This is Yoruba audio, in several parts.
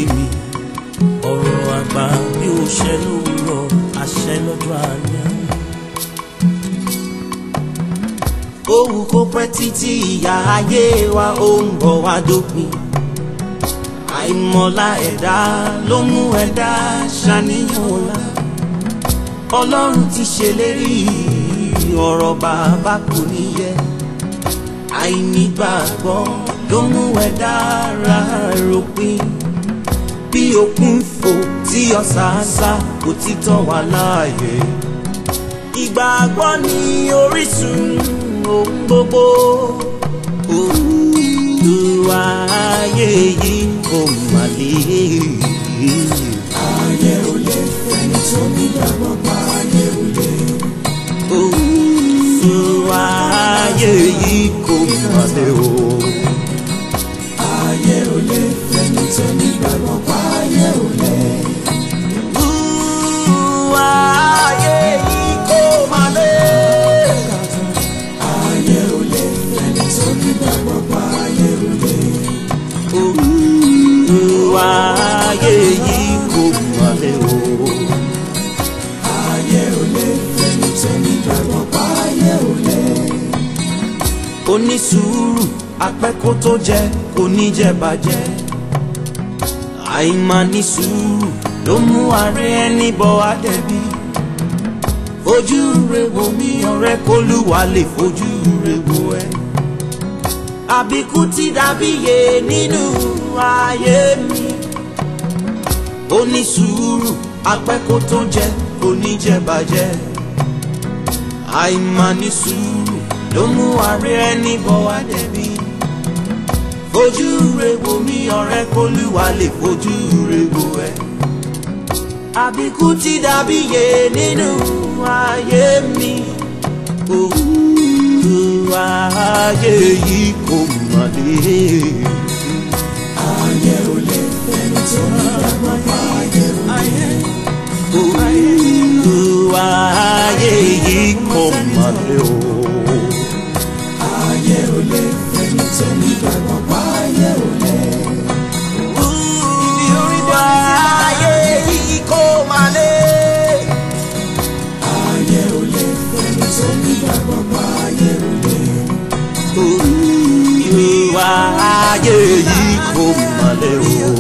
mi ọ̀rọ̀ àgbà bí ó ṣẹ lówùrọ̀ àṣẹ lọ́jọ́ alẹ́. Òwú kó pẹ́ títí ìyá ayé wa ó ń bọ̀ wá dópin. Àìmọ̀lá ẹ̀dá ló mú ẹ̀dá ṣàníyàn ọ̀la. Ọlọ́run ti ṣèlérí ọ̀rọ̀ bàbá kò ní yẹ. Àìnígbàgbọ́ ló mú ẹ̀dá ra ròpin. Bí òkun fò tí ọ̀sàásá kò títọ́ wà láàyè. Ìgbàgbọ́ ni orísun ohun gbogbo. Olúwa ayé yìí kò mà lè. ayé ò lè fẹ́ni tó nígbàgbọ́ pa ayé ò lè. Olúwa ayé yìí kò mà lè o. ayé ò lè fẹ́ni tó nígbàgbọ́ pa ayé ò lè. Olúwa ayé yìí kò mà lè. ayé ò lè fẹ́ni tó nígbàgbọ́ pa ayé ò lè. Olúwa ayé yìí kò mà lè o. ayé ò lè fẹ́ni tó nígbàgbọ́ pa ayé ò lè. onísùúrù apẹ́kó tó jẹ kò ní jẹ bàjẹ́ àìmání sùúrù ló mú ààrẹ ẹni bọ́ àdẹ̀bí fojú rẹ wo mi ọ̀rẹ́ kólúwa lè fojú rẹ wo ẹ àbíkú ti dàbí yé nínú ayé mi onísùúrù apẹ́kó tó jẹ kò ní jẹ bàjẹ́ àìmání sùúrù ló mú ààrẹ ẹni bọ̀ wá dẹ̀bi. fojú re wo mi ọ̀rẹ́ kólúwa lè fojú re wo ẹ. àbíkú ti dàbí yé nínú ayé mi. òwú ayé yìí kò mà lè. ayé ò lè fẹ́ni tó nígbàgbọ́ pa ayé ò lè. òwú ayé yìí kò mà lè o. ayé ò lè fẹ́ni tó nígbàgbọ́ pa ayé ò lè. Ibi oríta ayé yìí kò mà lè. ayé ò lè fẹ́ni tó nígbàgbọ́ pa ayé ò lè. Ìwà ayé yìí kò mà lè o.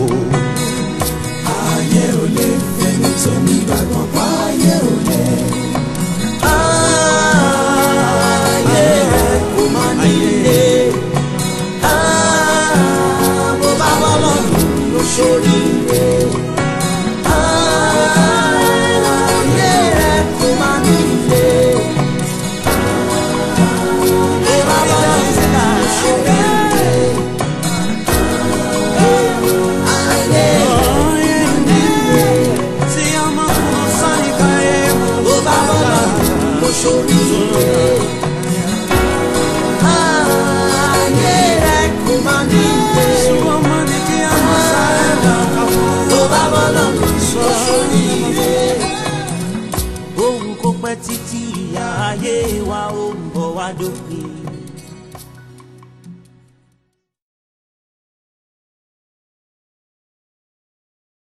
ayé ò lè fẹ́ni tó nígbàgbọ́ pa ayé ò lè. Ayé rẹ̀ kò mà nílé. Mo bá bọ́ lọ́dún ló ṣoríire. Ayé rẹ̀ kò mà nílé. Mo bá bọ́ lọ́dún ló ṣoríire. Ayé rẹ̀ tí ọmọ kan sáré káyé mo bá bọ́ lọ́dún ló ṣoríire. Ayé rẹ̀ kò má ní ilé. Ọmọ ní kí a mọ sáré lọ́kàn fún. Tó bá bọ́ lọ́dún ló ṣoríire. Ohun kò pẹ́ títí ìyá ayé wa ó ń bọ̀ wá dópin.